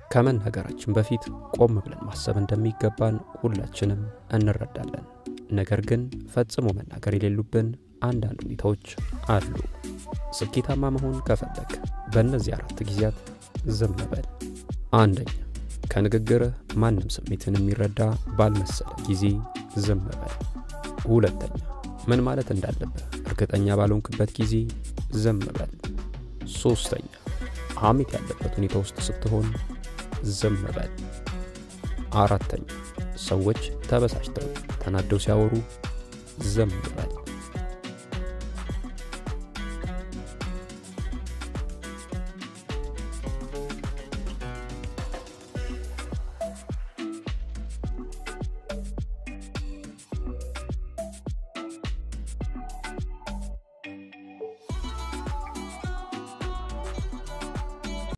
ከመናገራችን በፊት ቆም ብለን ማሰብ እንደሚገባን ሁላችንም እንረዳለን። ነገር ግን ፈጽሞ መናገር የሌሉብን አንዳንድ ሁኔታዎች አሉ። ስኬታማ መሆን ከፈለግ በእነዚህ አራት ጊዜያት ዝም በል። አንደኛ፣ ከንግግርህ ማንም ስሜትን የሚረዳ ባልመሰለ ጊዜ ዝም በል። ሁለተኛ፣ ምን ማለት እንዳለብህ እርግጠኛ ባልሆንክበት ጊዜ ዝም በል። ሶስተኛ፣ ሐሜት ያለበት ሁኔታ ውስጥ ስትሆን ዝም በል። አራተኛ፣ ሰዎች ተበሳጭተው ተናደው ሲያወሩ ዝም በል።